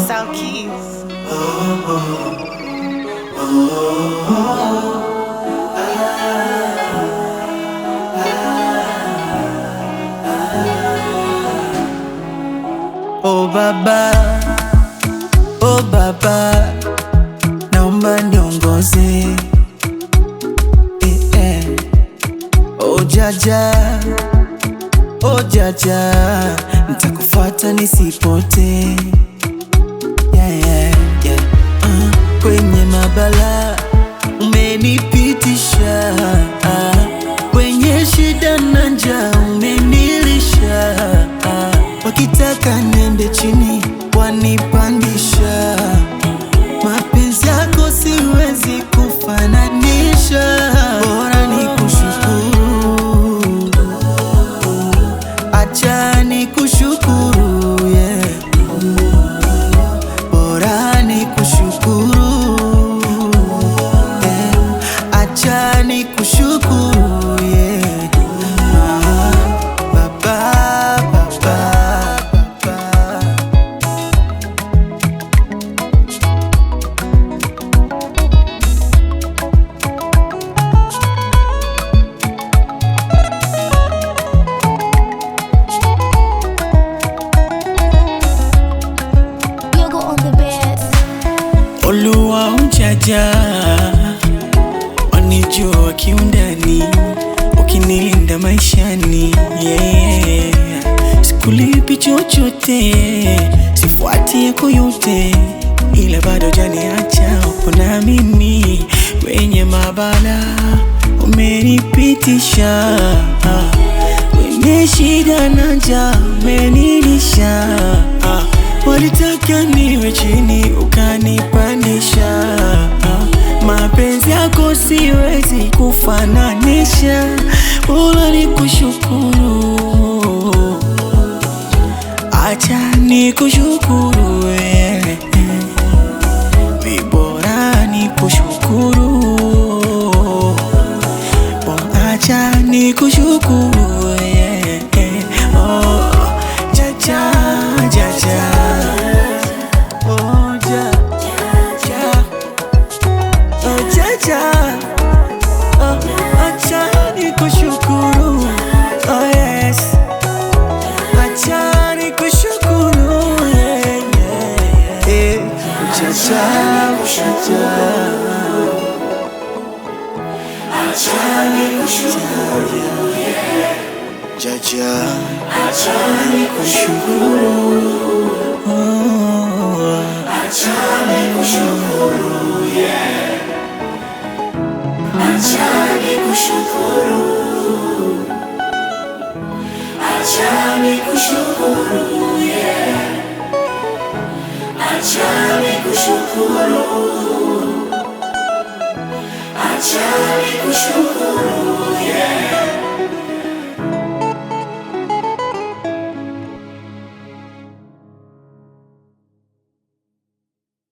Sound Keys. Oh baba, oh baba, naomba niongoze eh, eh. Oh jaja, oh jaja, nitakufuata nisipote yeah, yeah, yeah. Uh, kwenye mabala umenipitisha uh, kwenye shida na njaa umenilisha uh, wakitaka niende chini wanipandisha mapenzi yako siwezi kufananisha bora ni kushukuru acha ni kushukuru yeah. bora ni kushukuru yeah. acha ni kushukuru yeah. Ah, baba, baba, baba. Yogo on the bed. Oluwa ujaja wanijua kiundani, ukinilinda maishani yeah. Sikulipi chochote, sifuati yako yote, ila bado janiacha upo na mimi kwenye mabala umenipitisha kwenye shida na njaa umenilisha walitaka niwe chini ukanipandisha mapenzi yako siwezi kufananisha bora ni kushukuru acha ni kushukuru wewe vibora ni kushukuru Bora acha ni kushukuru yeah, yeah. Oh, jaja, jaja. Oh, ja, ja. Oh, jaja. Oh, acha ni kushukuru Oh, yes. Acha ni kushukuru yeah, yeah, yeah. Jaja, jaja. Jaja, achani kushukuru, oh, achani kushukuru, achani kushukuru, achani kushukuru, achani kushukuru, achani kushukuru.